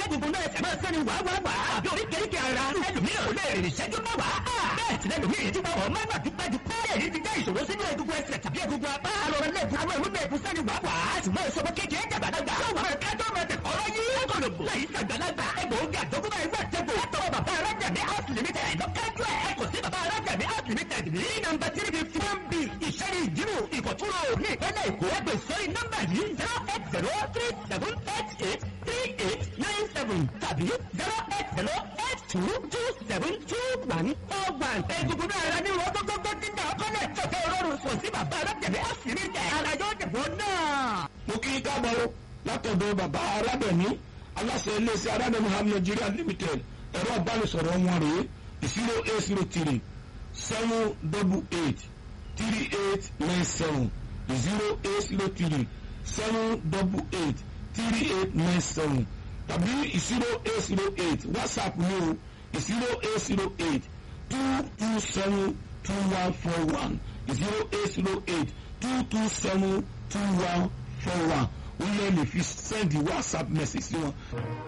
egungun náà ẹsẹ̀ máa sẹ́ni wàá wàá wàá àbí oríkèéríkèé ara ẹlòmíràn ò lè rìn ìṣẹ́jú mẹ́wàá bẹ́ẹ̀ sì lẹ́lòmíràn ti wọ́n máa gbà dúpẹ́ dúpẹ́ èyí ti jẹ́ ìṣòro sínú egungun ẹsẹ̀ tàbí egungun apá àrọ̀rọ̀ lẹ́ẹ̀kú àwọn ìwé mẹ́ẹ̀kú sẹ́ni wàá wàá ṣùgbọ́n ìṣòro kékeré jàgbàlagbà yóò wà ká tó máa tẹ̀kọ́ ọ́rọ́ yìí lọ́gọ̀lọ̀gbò lẹ́yìn sàgbàlagbà egbòogi àjọkúbá ẹgbẹ́ àtẹ̀kọ́ látọwọ́ bàbá arájàmí house limited lọ́kẹ́jú ẹ̀ kò sí bàbá arájàmí house limited ní nọ́mbà tírí fifty one b ìṣẹ́ni ìdírò ìkọ̀túrò ní ìpínlẹ̀ èkó ẹgbẹ́ sórí nọ́mbà yìí zero eight zero three seven eight eight three eight nine seven tàbí zero eight zero eight two two seven two one four one. egungun náà ara ní wọ́n gbogbo tí ń dà ọkọ náà tọ̀tẹ̀ ọlọ́run sọ sí bàbá arájàmí house limited ara yóò dìbò náà. mo kí káàbọ̀ látọ̀dọ̀ bàbá arábẹ̀mí aláṣẹ iléeṣẹ́ arábẹ̀mí ham nigeria limited ẹ̀rọ ìbánisọ̀rọ̀ wọn rèé zero eight zero three seven double eight three eight nine seven zero eight zero three seven double eight three eight nine seven tàbí zero eight zero eight whatsapp ní o zero eight zero eight two two seven two one four one zero eight zero eight two two seven two one four one ó lè lè fi send whatsapp message sí wọn.